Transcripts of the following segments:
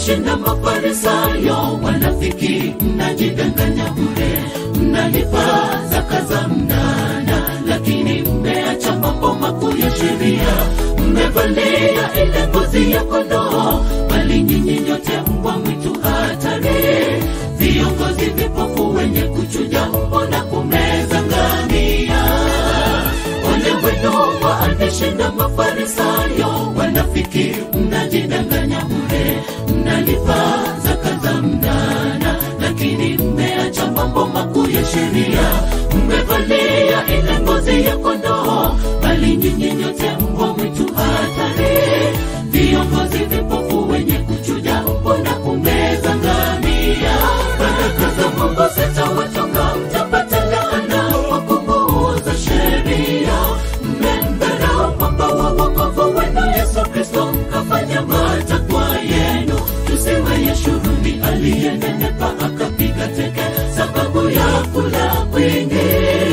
ameshinda mafarisayo wanafiki mnajidanganya bure mnalipa zaka za mnana lakini mmeacha mambo makuu ya sheria mmevalia ile ngozi ya kondoo bali nyinyi nyote mbwa mwitu hatari viongozi vipofu wenye kuchuja umbo na kumeza ngamia ole wenu waanashinda mafarisayo wanafiki mnajidanganya bure mnalipa zaka za mnana lakini mmeacha mambo makuu ya sheria mmevalia ile ngozi ya kondoo bali nyinyi nyote mbwa mwitu hatari viongozi vipofu wenye kuchuja umbo na kumeza ngamia baraka za mungu zitawatoka mtapata laana kwa kupuuza sheria mmemdharau mwamba wa wokovu wenu yesu kristo mkafanya matakwa yenu tusiwe yeshuruni aliyenenepa akapiga teke sababu ya kula kwingi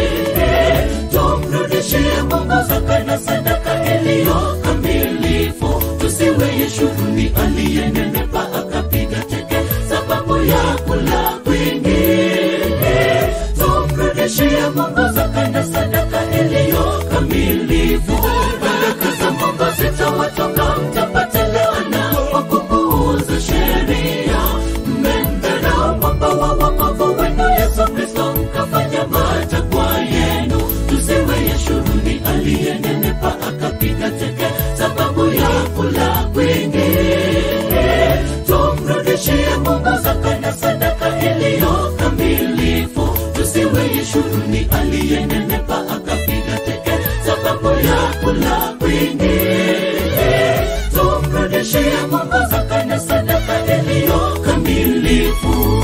tumrudishie mungu zaka na sadaka iliyo kamilifu tusiwe yeshuruni aliyenenepa akapiga teke sababu ya kula kwingi tumrudishie mungu zaka na sadaka iliyo kamilifu baraka za mungu zitawatoka mtapata laana kwa kupuuza sheria mmemdharau mwamba wa wokovu wenu yesu kristo mkafanya matakwa yenu tusiwe yeshuruni aliyenenepa akapiga teke sababu ya kula kwingi tumrudishie mungu zaka na sadaka iliyo kamilifu tusiwe yeshuruni aliyenenepa akapiga teke sababu ya kula kwingi tumrudishie mungu zaka na sadaka iliyo kamilifu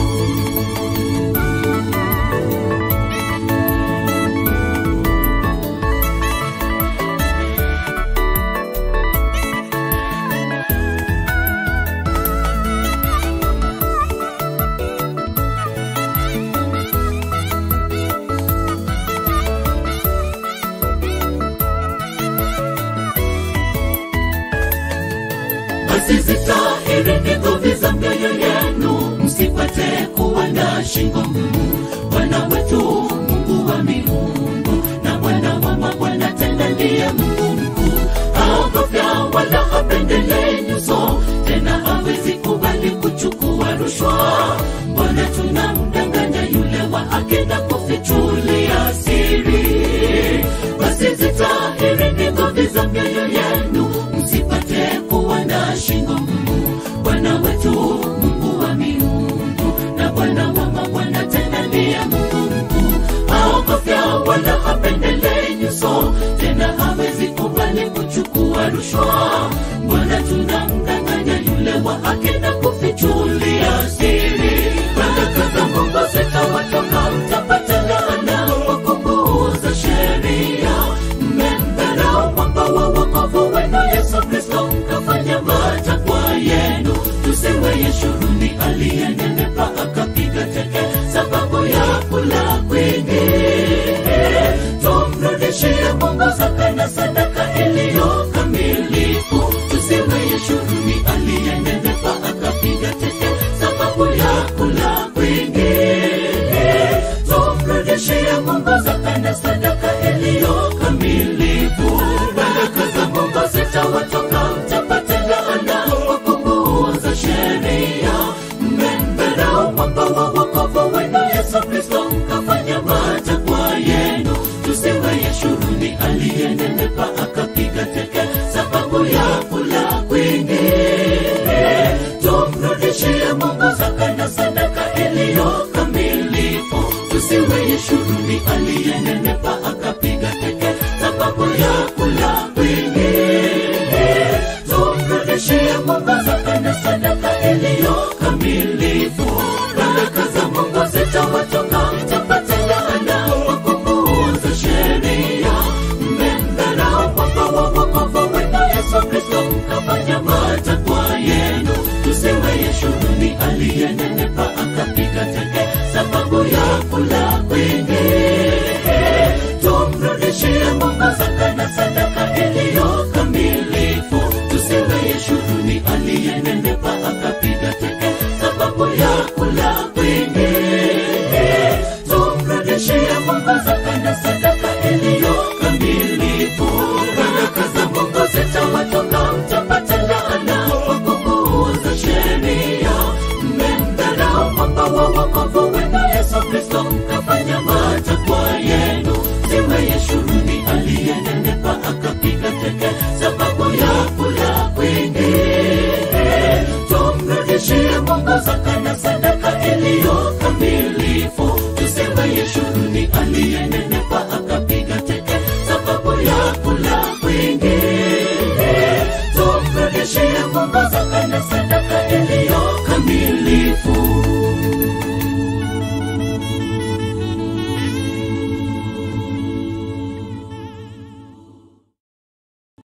basi zitahirini dhambi za mioyo yenu msipate kuwa na shingo ngumu bwana wetu mungu wa miungu na bwana wa mabwana tena ndiye mungu mkuu haogofya wala hapendelei nyuso tena hawezi kubali kuchukua rushwa mbona tunamdanganya yule wa haki na kufichulia siri basi zitahirini dhambi za mioyo yenu msipate kuwa na shingo ngumu bwana wetu mungu wa miungu na bwana wa mabwana tena ndiye mungu mkuu haogofya wala hapendelei nyuso tena hawezi kubali kuchukua rushwa mbona tunamdanganya yule wa haki na kufichulia siri baraka za mungu zitawatoka mtapata laana kwa kupuuza sheria mmemdharau mwamba wa wokovu wenu yesu kristo mkafanya matakwa yenu tusiwe yeshuruni aliyenenepa akapiga teke sababu ya kula kwingi tumrudishie mungu zaka na sadaka iliyo kamilifu tusiwe yeshuruni aliyenenepa akapiga teke sababu ya kula kwingi tumrudishie mungu zaka na sadaka iliyo kamilifu baraka za mungu zitawatoka